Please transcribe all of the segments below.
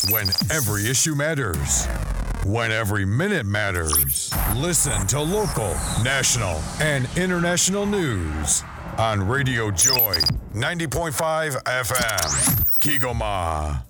When every issue matters. When every minute matters. Listen to local, national, and international news on Radio Joy 90.5 FM. Kigoma.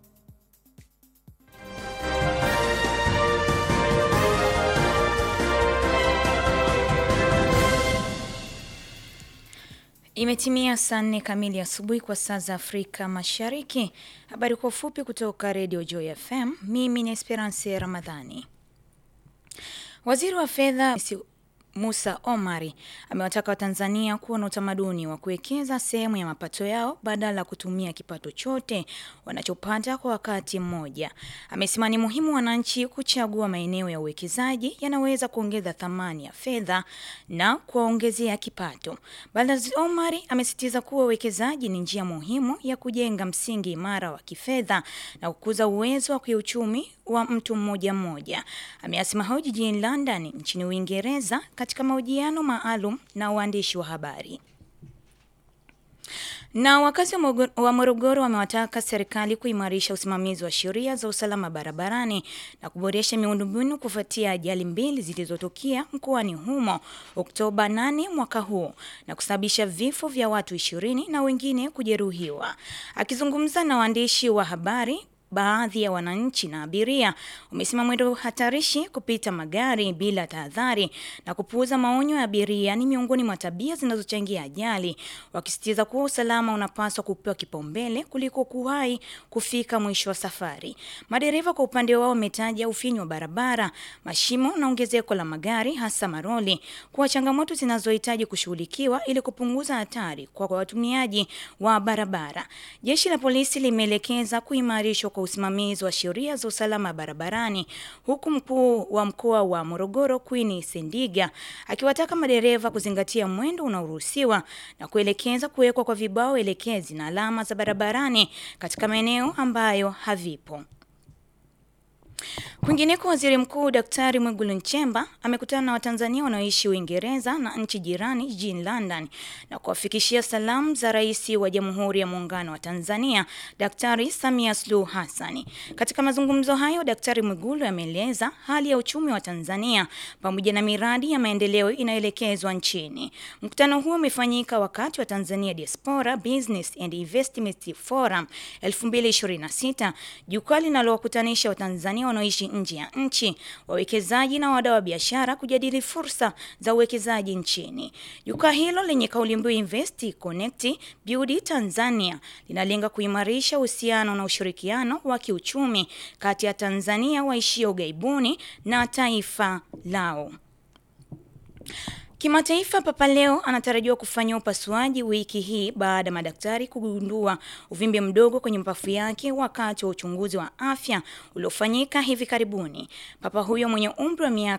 Imetimia saa nne kamili asubuhi kwa saa za Afrika Mashariki. Habari kwa ufupi kutoka Radio Joy FM. Mimi ni Esperance Ramadhani. Waziri wa fedha Musa Omari amewataka Watanzania kuwa na utamaduni wa kuwekeza sehemu ya mapato yao badala ya kutumia kipato chote wanachopata kwa wakati mmoja. Amesema ni muhimu wananchi kuchagua maeneo ya uwekezaji yanaweza kuongeza thamani ya fedha na kuwaongezea kipato. Balozi Omari amesisitiza kuwa uwekezaji ni njia muhimu ya kujenga msingi imara wa kifedha na kukuza uwezo wa kiuchumi wa mtu mmoja mmoja. Ameyasema hayo jijini London nchini Uingereza katika mahojiano maalum na waandishi wa habari. Na wakazi wa Morogoro wamewataka serikali kuimarisha usimamizi wa sheria za usalama barabarani na kuboresha miundombinu kufuatia ajali mbili zilizotokea mkoani humo Oktoba 8 mwaka huu na kusababisha vifo vya watu ishirini na wengine kujeruhiwa. Akizungumza na waandishi wa habari baadhi ya wananchi na abiria wamesema mwendo hatarishi, kupita magari bila tahadhari na kupuuza maonyo ya abiria ni miongoni mwa tabia zinazochangia ajali, wakisisitiza kuwa usalama unapaswa kupewa kipaumbele kuliko kuwahi kufika mwisho wa safari. Madereva kwa upande wao wametaja ufinyu wa barabara, mashimo na ongezeko la magari hasa maroli kuwa changamoto zinazohitaji kushughulikiwa ili kupunguza hatari kwa watumiaji wa barabara. Jeshi la polisi limeelekeza kuimarishwa kwa usimamizi wa sheria za usalama barabarani huku mkuu wa mkoa wa Morogoro Queen Sendiga akiwataka madereva kuzingatia mwendo unaoruhusiwa na kuelekeza kuwekwa kwa vibao elekezi na alama za barabarani katika maeneo ambayo havipo. Kwingineko, waziri mkuu Daktari Mwigulu Nchemba amekutana na Watanzania wanaoishi Uingereza na nchi jirani jijini London na kuwafikishia salamu za rais wa Jamhuri ya Muungano wa Tanzania Daktari Samia Suluhu Hassan. Katika mazungumzo hayo, Daktari Mwigulu ameeleza hali ya uchumi wa Tanzania pamoja na miradi ya maendeleo inayoelekezwa nchini. Mkutano huo umefanyika wakati wa Tanzania Diaspora Business and Investment Forum 2026, jukwaa linalowakutanisha Watanzania wanaoishi nje ya nchi, wawekezaji na wadau wa biashara kujadili fursa za uwekezaji nchini. Jukwaa hilo lenye kauli mbiu Invest Connect Build Tanzania linalenga kuimarisha uhusiano na ushirikiano wa kiuchumi kati ya Tanzania waishio ughaibuni na taifa lao. Kimataifa, Papa Leo anatarajiwa kufanya upasuaji wiki hii baada ya madaktari kugundua uvimbe mdogo kwenye mapafu yake wakati wa uchunguzi wa afya uliofanyika hivi karibuni. Papa huyo mwenye umri wa miaka